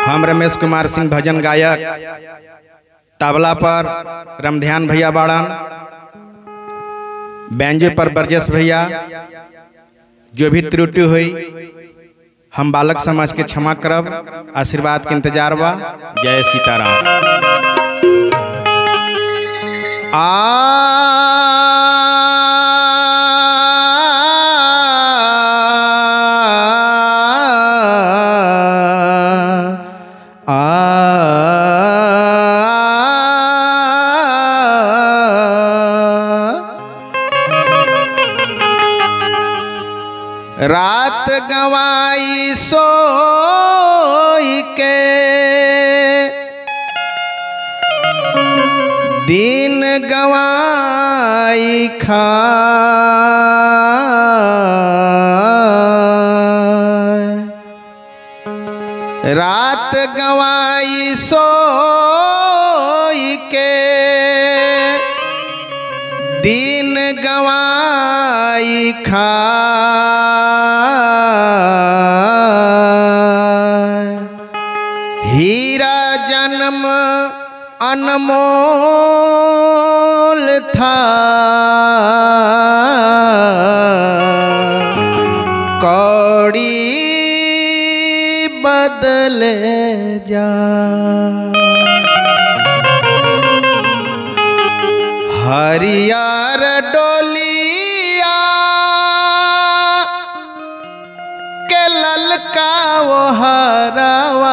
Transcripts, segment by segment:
हम रमेश कुमार सिंह भजन गायक तबला पर रमध्यान भैया बाड़न बैंजो पर बरजस भैया जो भी त्रुटि हुई हम बालक समाज के क्षमा करब आशीर्वाद के इंतजार बा जय सीताराम आ रात गवाई सोई के दिन गवाई खा रात गवाई सोई के दिन गवाई खा हीरा जन्म अनमोल था कौड़ी बदले जा हरियर डोलिया के ललका वो हरवा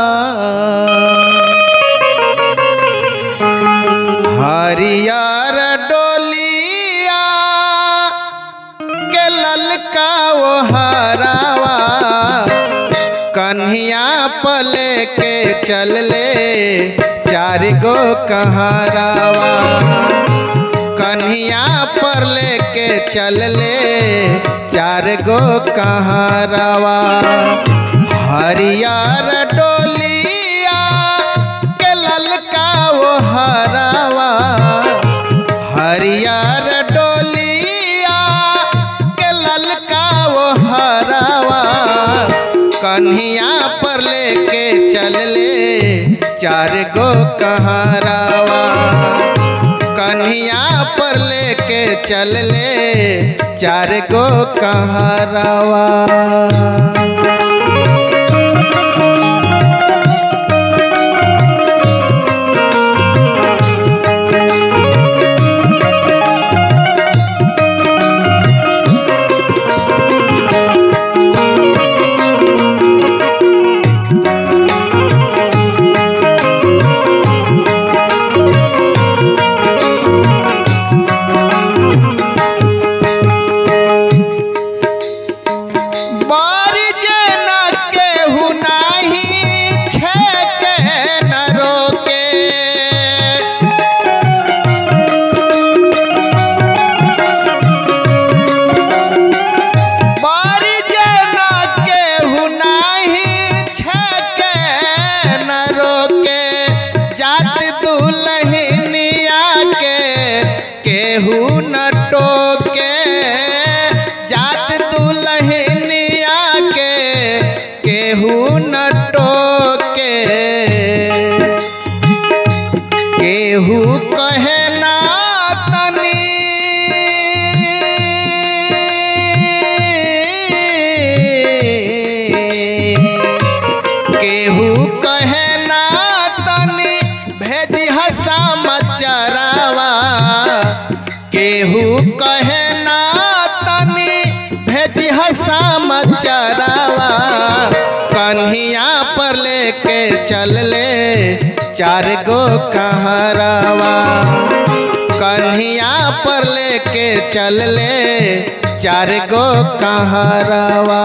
हरियर डोलिया के ललका वो हरावा कन्हिया पले के चल ले चार गो कहरावा कन्हिया पर लेके चल ले चार गो कहरावा हरियर डोलिया के ललका वो हरावा हरियर डोलिया के ललका वो हरावा कन्हिया पर लेके चल ले चार गो कहरावा कन्हिया पर लेके चल ले चार गो कहरावा बारी जे न केहू नाही छेके न रोके बारी जे न केहू नाही छेके न रोके जात दुल्हनिया के केहू न टोके जात दुल्हनिया के केहू न टोके केहू कहे ना तनी केहू कहे ना तनी भेजी हसा मचरावा केहू कहे ना तनी भेजी हसा मचरावा कन्हिया पर लेके चल ले चार गो कहरावा कन्हिया पर लेके चल ले चार गो कहरावा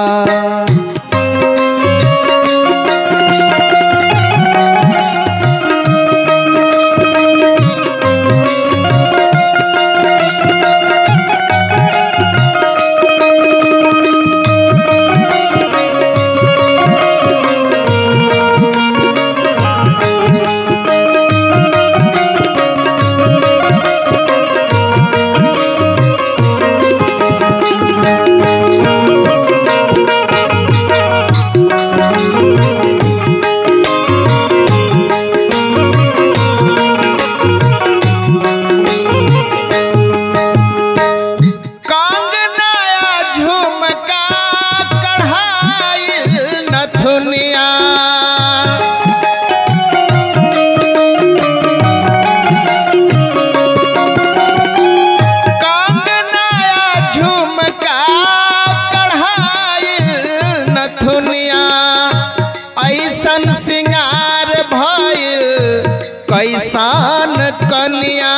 ऐसन सिंगार भइल कैसन कन्या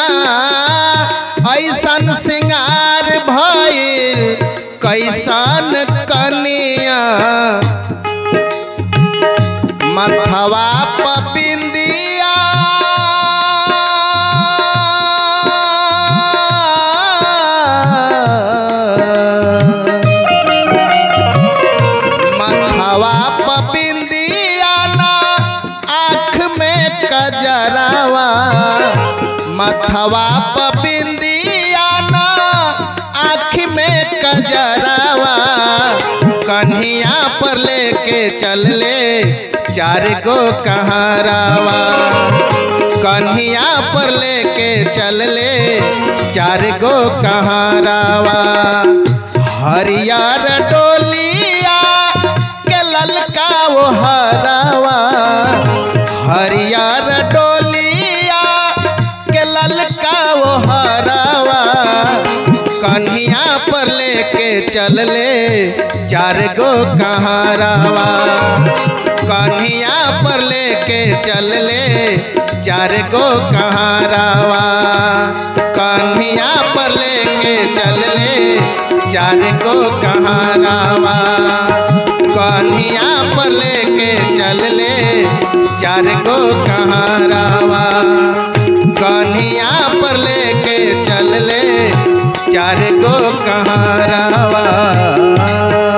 ऐसन सिंगार भइल कैसन कन्या मथवा पपिंदिया मथवा पपिंदिया ना आँख में कजरावा मथवा पपिंदिया ना आँख में कजरावा कन्हिया पर लेके चल ले चार गो कहारावा कन्हिया पर लेके चल ले चार गो कहारावा हरियर डोलिया के ललका वो हरावा हरियर डोलिया के ललका वो हरावा कन्हिया पर लेके चल ले चार गो कहारावा कन्हिया पर लेके चल ले चार गो कहारावा कन्हिया पर लेके चल ले चार गो कहारावा कन्हिया पर लेके चल ले चार गो कहारावा कन्हिया पर लेके चल ले चार गो कहारावा